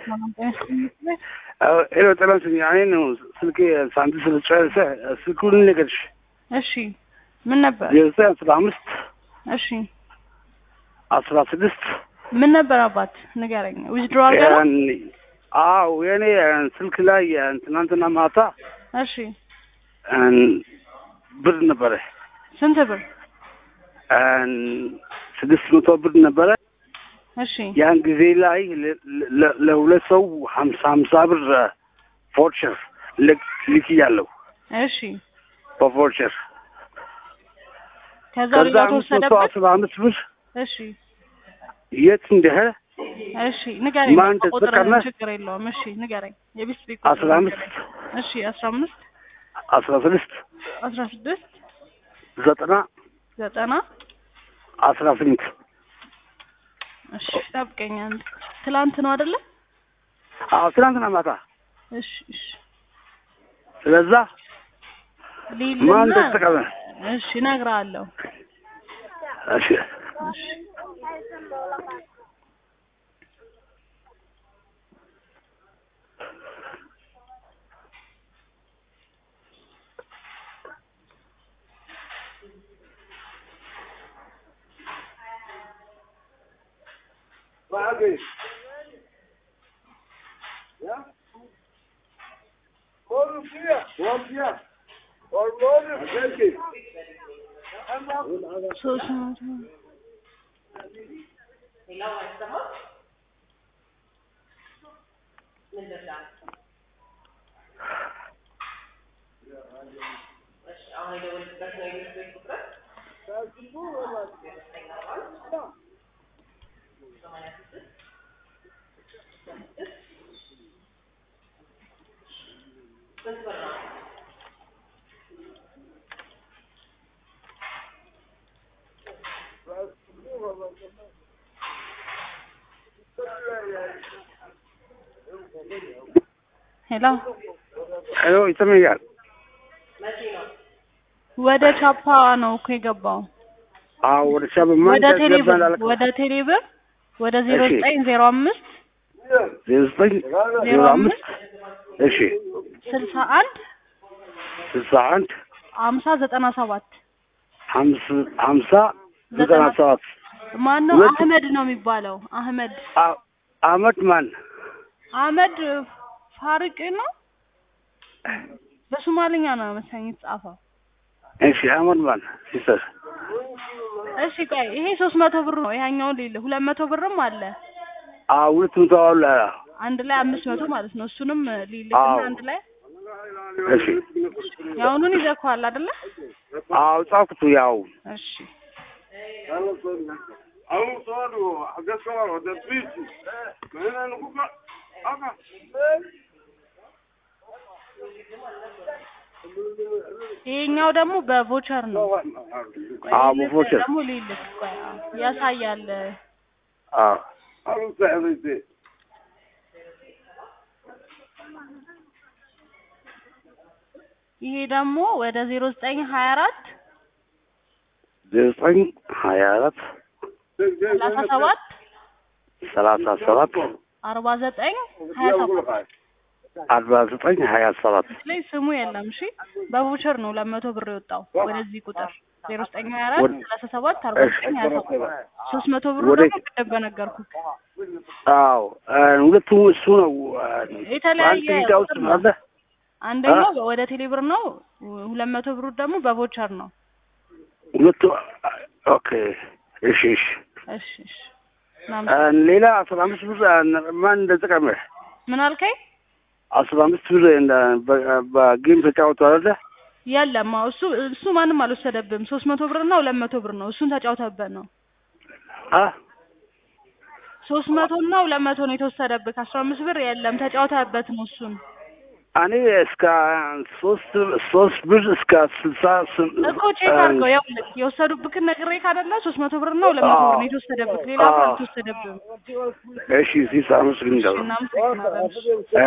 ሄሎ ጤና ይስጥልኝ። እኔ ነው ስልኬ ሳንቲም ስለጨረሰ ስልኩን ልንገርሽ እሺ ምን ነበር? ዜሮ ዘጠኝ አስራ አምስት እሺ አስራ ስድስት ምን ነበር አባት ንገረኝ። ዊዝድሮ አድርገህ ነው? አዎ የእኔ ስልክ ላይ ትናንትና ማታ እሺ ብር ነበረ ስንት ብር? ስድስት መቶ ብር ነበረ። እሺ ያን ጊዜ ላይ ለ- ለ- ለሁለት ሰው ሀምሳ ሀምሳ ብር ፎርቸር ልክ ያለው እሺ በፎርቸር ከዛ ከዛ ሌላ አምስት መቶ ተወሰደበት? አስራ አምስት ብር እሺ የት እንደሄ እሺ ንገረኝ። ማን በቃ ቁጥርህን ተጠቀመ? ችግር የለውም። እሺ ንገረኝ። የቢስ ቤት አስራ አምስት እሺ አስራ አምስት አስራ ስድስት አስራ ስድስት ዘጠና ዘጠና አስራ ስምንት እሺ ጠብቀኝ አንድ ትላንት ነው አይደለ? አዎ ትናንትና ማታ እሺ እሺ ስለዛ ሊልና ማን ተጠቀመ? እሺ እነግርሃለሁ። እሺ እሺ ሶስት መቶ ሄሎ ሄሎ ይሰማኛል? ወደ ቻፓ ነው እኮ የገባው። አዎ ወደ ሻብ ማን ወደ ቴሌብር ተገባላለ ወደ ቴሌብር ወደ ዜሮ እሺ። ዘጠኝ ዜሮ አምስት ዜሮ ዘጠኝ ዜሮ አምስት እሺ ስልሳ አንድ ስልሳ አንድ ሀምሳ ዘጠና ሰባት ሀምስ- ሀምሳ ዘጠና ሰባት ማን ነው? ሁለት- አህመድ ነው የሚባለው። አህመድ አ- አመት ማን አህመድ ፋርቅ ነው። በሶማልኛ ነው መሰለኝ የተጻፈው። እሺ አመት ማን ሲስተር እሺ ቆይ ይሄ ሶስት መቶ ብር ነው። ይሄኛው ሌለ ሁለት መቶ ብርም አለ አዎ ሁለት መቶ አለ አንድ ላይ አምስት መቶ ማለት ነው። እሱንም ሊልክ አዎ። አንድ ላይ እሺ ያውኑን ይዘኳል አይደለ? አዎ ጻፍኩት ያው እሺ ይሄኛው ደግሞ በቮቸር ነው። ቆይ አዎ ይልክ በፎርቸር ደግሞ ሊልክ ቆይ አዎ፣ ያሳያል። አዎ ይሄ ደግሞ ወደ ዜሮ ዘጠኝ ሀያ አራት ዘጠኝ ሀያ አራት ሰላሳ ሰባት ሰላሳ ሰባት አርባ ዘጠኝ ሀያ ሰባት አርባ ዘጠኝ ሀያ ሰባት ላይ ስሙ የለም። እሺ በቮቸር ነው ለመቶ ብር የወጣው ወደዚህ ቁጥር ዜሮ ዘጠኝ ሀያ አራት ወደ- ሰላሳ ሰባት አርባ ዘጠኝ ሀያ ሰባት ሶስት መቶ ብሩ ወደ- ደግሞ ቅድም በነገርኩህ አዎ ሁለቱ እሱ ነው የተለያየ አንድ ሊዳ ውስጥ ቁጥር ነው። አለ አንደኛው ወደ ቴሌብር ነው፣ ሁለት መቶ ብሩ ደግሞ በቮቸር ነው። ሁለቱ ኦኬ እሺ እሺ እሺ እሺ ምናምን ሌላ አስራ አምስት ብር ማን እንደጠቀመ ምን አልከኝ? አስራ አምስት ብር እንደ- በ- በጌም ተጫወቱ አይደለ የለም አዎ፣ እሱ እሱ ማንም አልወሰደብም። ሶስት መቶ ብር እና ሁለት መቶ ብር ነው። እሱን ተጫውተበት ነው። አ ሶስት መቶ እና ሁለት መቶ ነው የተወሰደብህ። አስራ አምስት ብር የለም ተጫውተበት ነው እሱን እኔ እስከ ሶስት ሶስት ብር እስከ ስልሳ ስም- እኮ ቼክ አድርገው። ይኸውልህ የወሰዱብህን ነግሬህ ካደለ ሶስት መቶ ብር እና ሁለት መቶ ብር ነው የተወሰደብህ። ሌላ ብር አዎ። አልተወሰደብህም። እሺ ሲሳ አመስግን እናመሰግናለን።